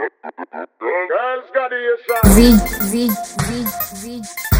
Girls got the shot. Z, Z, Z, Z.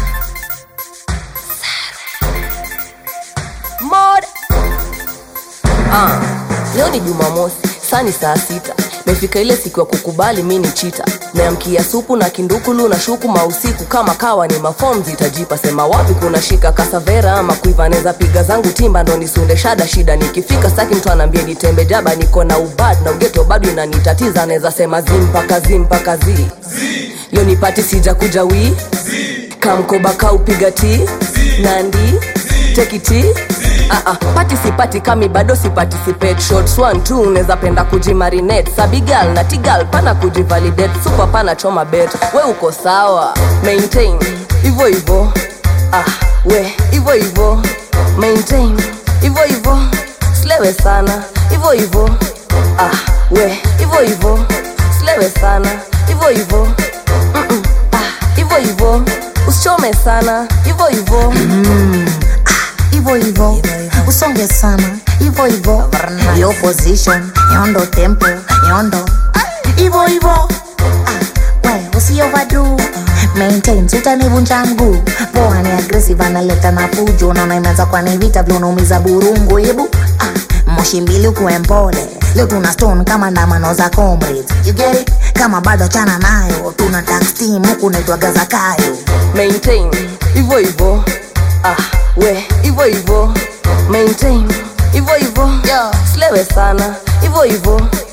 mod ah, leo ni jumamosi saa ni saa sita mefika ile siku ya kukubali mi ni chita meamkia supu na kindukulu na shuku mausiku kama kawa ni mafom zitajipa sema wapi kuna shika kasavera ama kuiva neza piga zangu timba ndo nisunde shada shida nikifika staki mtu anaambia nitembe jaba niko na ubad na ugeto bado inanitatiza naweza sema zimpaka zimpaka zi leo nipati sija kuja wii kamkoba kaupiga ti nandi tekiti Ah, ah, pati sipati kami bado siparticipate shots one two unaweza penda kujimarinate sabigal na tigal pana kujivalidate super pana choma bet we uko sawa maintain hivyo hivyo ah, we hivyo hivyo maintain hivyo hivyo slewe sana hivyo hivyo ah, we hivyo hivyo slewe sana hivyo hivyo Mm-mm, ah, hivyo hivyo usichome sana hivyo hivyo Hivo hivo, usonge sana. Hivo hivo, yo position, yondo tempo, yondo. Hivo hivo, ah, we usi overdo. Maintain, utanivunja mguu. Poa ni aggressive, analeta na fujo. Naona imeanza kwa ni vita vile unaumiza burungu. Hebu ah, moshi mbili ukuwe mpole. Leo tuna stone kama ndamano za comrades. You get it? Kama bado chana nayo, tuna tax team huku naitwaga Zakayo. maintain hivyo hivyo ah, we hivyo hivyo maintain hivyo hivyo Yeah. slewe sana hivyo hivyo